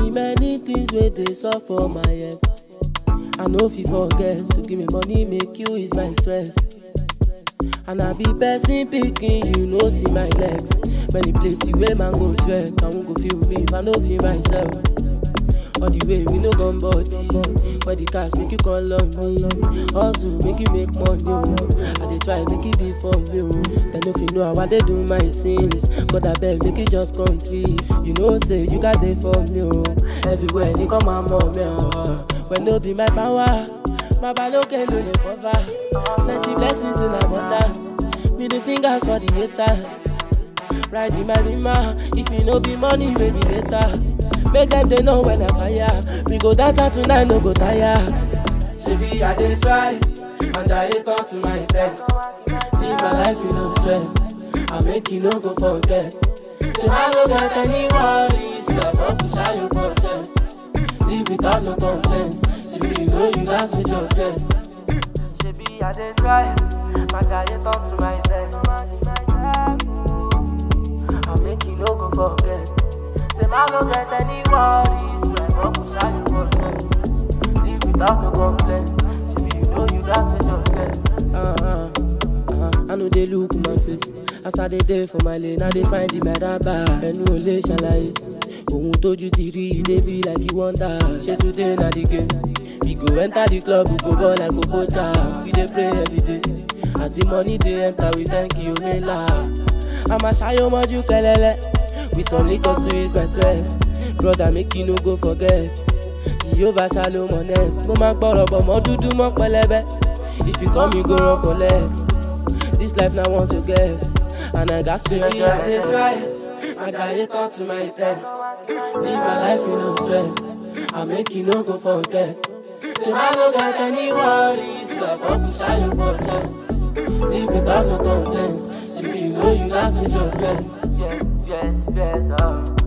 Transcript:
many many things wey dey sup for my head i no fit forget so give me money make you ease my stress and i be person pikin you no see my legs many places wey man go trek i wan go feel me if i no feel myself all the way we no gun body for the cash make you come love me hustle make you make money o i dey try make e be for me o dem no fit know how i dey do my things but abeg make e just complete you know say you gats dey for me o everywhere ni come am mọ mi o when no be my power babaloke no dey cover plenty blessings in abundance middle fingers for the haters riding my rima if e no be money maybe later make dem dey know when i fire we go dance out tonight no go tire. shebi i dey try and i dey turn to my test live my life with no stress i make you no go forget say i no get any worries your body shine for chest live without no complaints shebi you know you gats face your fears. shebi i dey try and i dey turn to my test. I make you no go forget. Say man no get any worries. My bubble shine for them. Live without no complaints. Shebi you know you got to your best. Uh-huh. Uh, I know they look my face. As I dey there for my lane, I dey find the meraba. Ẹnu ò lè ṣàlàyé. Ohun tójú ti rí i dey be like you wonder. Ṣé today na the game? We go enter the club, we go ball like Okocha. We dey pray every day. As the money dey enter, we thank you, Mela. I'ma ṣayọ mọ́jú kẹlẹ́lẹ́. With some liquor to ease my stress. Brother make you no go forget. Jehovah shalom honest. Mo máa ń gbọ́rọ̀ bọ̀ mọ́ dúdú mọ́ pẹlẹbẹ. If you come you go run collect. This life na once you get. And I gats to be I dey try. Ajayi turn to my test. Live my life with no stress. I make you no go forget. Say I no get any worries. Your body shine for chest. Live without no complaints. Shebi you know you gats face your fears. Yes, yes, yes, oh.